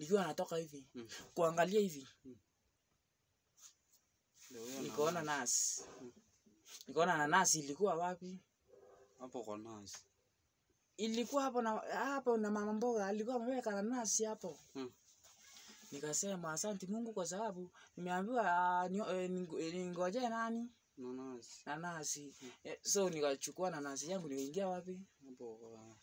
nikiwa natoka hivi Mm. kuangalia hivi Ndio huyo nikaona na- nasi nikaona nanasi ilikuwa wapi hapo kwa nasi. ilikuwa hapo na hapo na mama mboga alikuwa ameweka nanasi hapo Mm. nikasema asante mungu kwa sababu nimeambiwa ah, nio- eh, ningo- eh, ningojee nani Na nasi nanasi eh, so nikachukua nanasi yangu nikaingia wapi hapo kwa